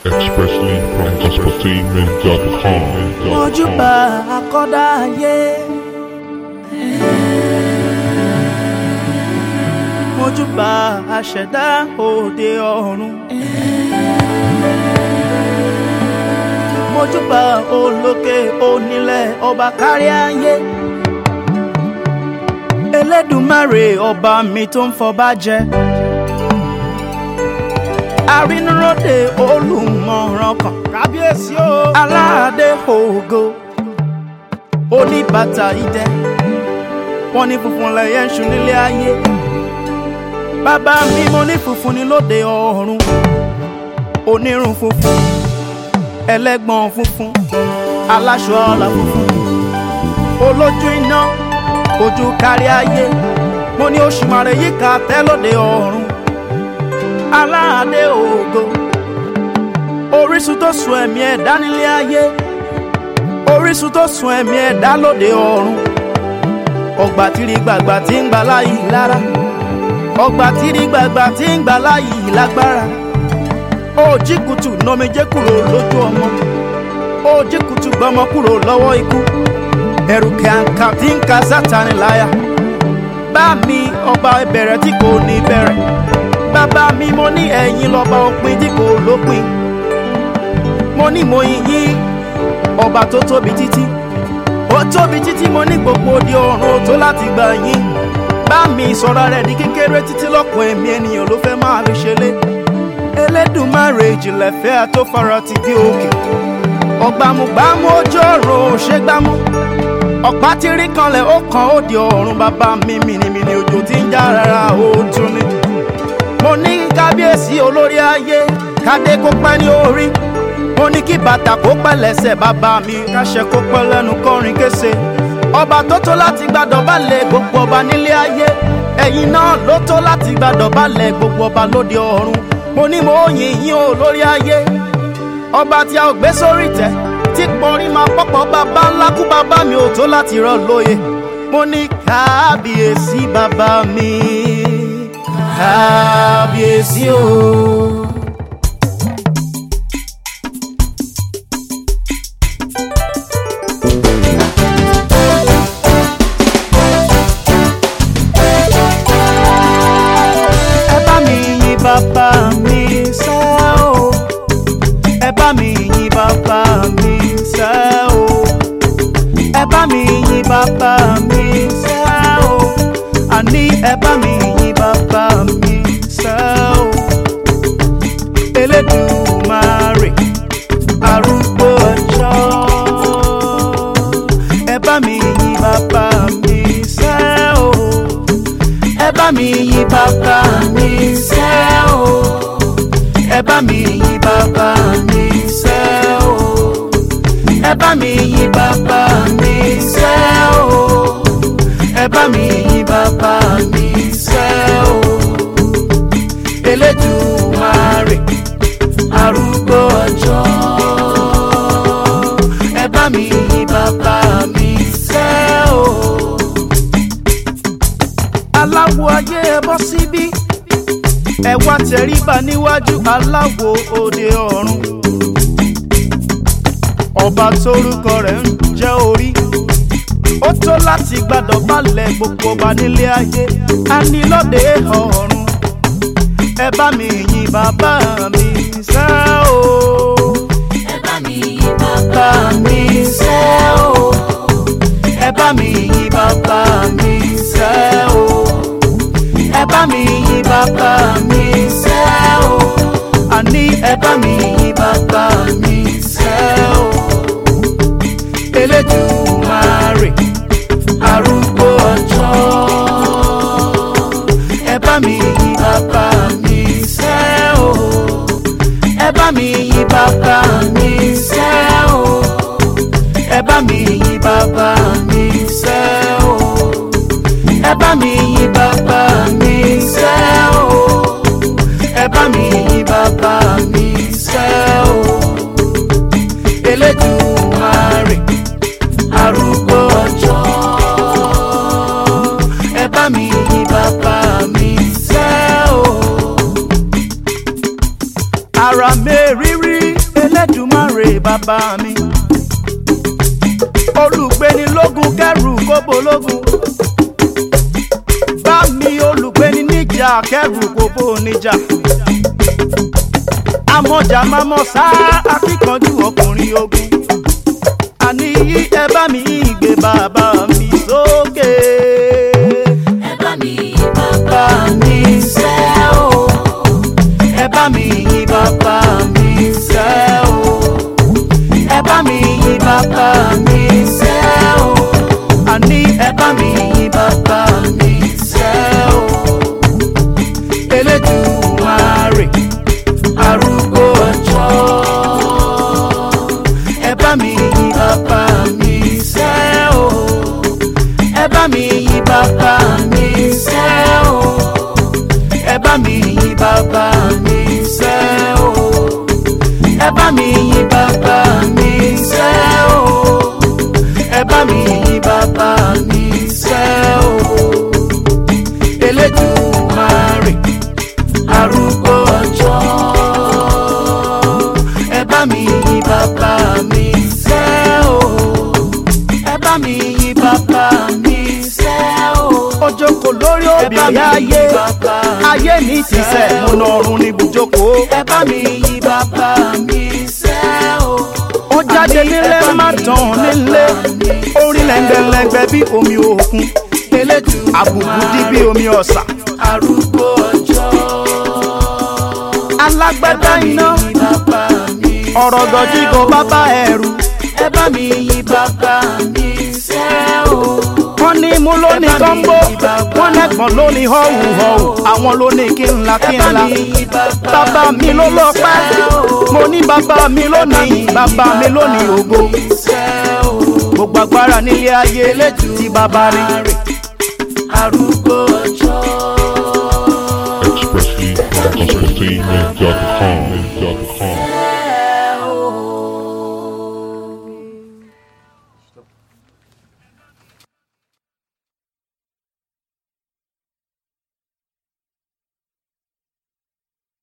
expressly from gospelteammate.com. mojúbà akọ́dá ayé. mojúbà aṣẹ̀dá òde ọ̀run. mojúbà olókè onílẹ̀ ọba kárí ayé. elédùmarè ọba mi tó ń fọba jẹ. arínúróde olùmọ̀ràn kan kábíyèsí o. aládé ògo oníbàtà idẹ wọn ní funfun lẹyẹ ń ṣu nílé ayé bàbá mi mo ní funfun ní lóde ọ̀run onírun funfun ẹlẹ́gbọ̀n funfun aláṣọ ọlà funfun olójú iná ojú kárí ayé mo ní oṣù màrè yíká tẹ́ lóde ọ̀run aládé ògo orísun tó sun ẹ̀mí ẹ̀dá nílé ayé orísun tó sun ẹ̀mí ẹ̀dá lóde ọ̀run ọgbà tìrì gbàgbà tí ń gbà láyì lára ọgbà tìrì gbàgbà tí ń gbà láyì lágbára òjì kùtù nọmijé kúrò lójú ọmọ òjì kùtù gbọmọ kúrò lọ́wọ́ ikú ẹ̀rù kàǹkà tí ń ka sátani láyà bá mi ọba ìbẹ̀rẹ̀ tí kò ní bẹ̀rẹ̀ bàbá mi mo ní ẹ̀yìn lọ́ba òpin tí kò lópin mo ní mo yìn yín ọba tó tóbi títí ó tóbi títí mo ní gbogbo di ọ̀run ó tó láti gbà yín bá mi sọ̀rọ̀ rẹ̀ di kékeré títí lọ́kàn ẹ̀mí ènìyàn ló fẹ́ máa fi ṣeré elédùnmáre ìjìnlẹ̀ fẹ́ àtòfara ti bí òkè ọ̀gbàmùgbàmù ojú ọ̀run ò ṣe gbámú ọ̀pá tí rí kanlẹ̀ ó kan ó di ọ̀run bàbá mi mìnìmìnì òjò tí ń já rárá ó tún ní mo ní kábíyèsí olórí ayé kádé kó pẹ́ ní orí mo ní kí bàtà kó pẹ́ lẹ́sẹ̀ bàbá mi káṣẹ kó pẹ́ lẹ́nu kọrin kése ọba tó tó láti gbàdọ̀ balẹ̀ gbogbo ọba nílé ayé ẹ̀yin náà ló tó láti gbàdọ̀ balẹ̀ gbogbo ọba lóde ọ̀run mo ní mo yìn yín o lórí ayé ọba tí a ò gbé sórí tẹ tí pọnrín máa pọ́pọ́ bàbá ńlá kú bàbá mi ò tó láti rọ lóye mo ní kábíyèsí bàbá mi kábíyèsí o. ẹ bá mi yin bàbá mi sẹ́ o ẹ bá mi yin bàbá mi sẹ́ o ẹ bá mi yin bàbá mi sẹ́ o àní ẹ bá mi yin bàbá mi sẹ́ o elédùmarè arúgbó ọjọ́ ẹ bá mi yin bàbá mi sẹ́ o ẹ bá mi yin bàbá mi sẹ́ o ẹ bá mi yin bàbá mi sẹ́ o ẹ bá mi yin bàbá mi sẹ́ o ẹ bá mi yin bàbá mi sẹ́ o elédùmarè arúgbó ọjọ́ ẹ bá mi yin bàbá mi sẹ́ o aláwo ayé ẹ bọ́ síbí ẹ wá tẹríba níwájú aláwo òde ọ̀run ọba tórúkọ rẹ̀ ń jẹ́ orí ó tó láti gbàdọ̀ balẹ̀ gbogbo ọba nílé ayé a ní lóde ọ̀run ẹ bá mi yin bàbá mi sẹ́ o ẹ bá mi yin bàbá mi sẹ́ o ẹ bá mi yin bàbá mi sẹ́ o ẹ bá mi yin bàbá mi sẹ́ o àní ẹ bá mi yin bàbá mi sẹ́ o elédùmarè arúgbó ọjọ́ ẹ bá mi yin bàbá mi sẹ́ o ẹ bá mi yin bàbá mi sẹ́ o ẹ bá mi yin bàbá mi sẹ́ o ẹ bá mi yin bàbá mi sẹ́ o ẹ bá mi yin bàbá mi sẹ́ o elédùmarè arúgbó ọjọ́ ẹ bá mi yin bàbá mi sẹ́ o. ara mẹ́rin. rírí Elédùmarè bàbá mi olùgbéni lógun kẹrù kóbó lógun bá mi olùgbéni níjà kẹrù kóbó níjà amọ̀jà mámọ̀ sá akíkanjú ọkùnrin ogun àní ẹ bá mi gbé bàbá mi sókè. ẹ bá mi yìn bàbá bá mi sẹ́ o ẹ bá mi yìn bàbá mi sẹ́ o ẹ bá mi yìn bàbá mi sẹ́ o àní ẹ bá mi yìn bàbá mi sẹ́ o Elédùmarè arúgbó ọjọ́ ẹ bá mi yìn bàbá mi sẹ́ o ẹ bá mi yìn bàbá mi sẹ́ o ẹ bá mi yìn bàbá mi sẹ́ o ẹ bá mi yìn bàbá mi sẹ́ o ẹ bá mi yìn bàbá mi sẹ́ o Elédùmarè arúgbó ọjọ́ ẹ bá mi yìn bàbá mi sẹ́ o ẹ bá mi yìn bàbá mi sẹ́ o. ó jókòó lórí obìnrin ayé ayé mi ti sẹ́ mo lọ ọ̀run ní ibùjókòó. ẹ bá mi yìn bàbá mi sẹ́ o. ó jáde nílé má tán nílé orí lẹ́ngbẹ̀lẹ́ngbẹ̀ bí omi òkun àbùkù dí bí omi ọ̀sà. arúgbó ọjọ́ alágbádá iná ọ̀rọ̀ gọ̀jígò bàbá ẹ̀rù ẹ bá mi yìn bàbá mi sẹ́ o. wọ́n ní mú lóní kọ́ńbó wọ́n lẹ́gbọ̀n lóní họ́wù họ́wù àwọn lóní kí n la kí n la bàbá mi ló lọ pẹ́ mo ní bàbá mi lónìí bàbá mi lónìí ògo gbogbo agbára nílé ayé tí bàbá rí arúgbó ọjọ́. Expressly from gospeltainment.com.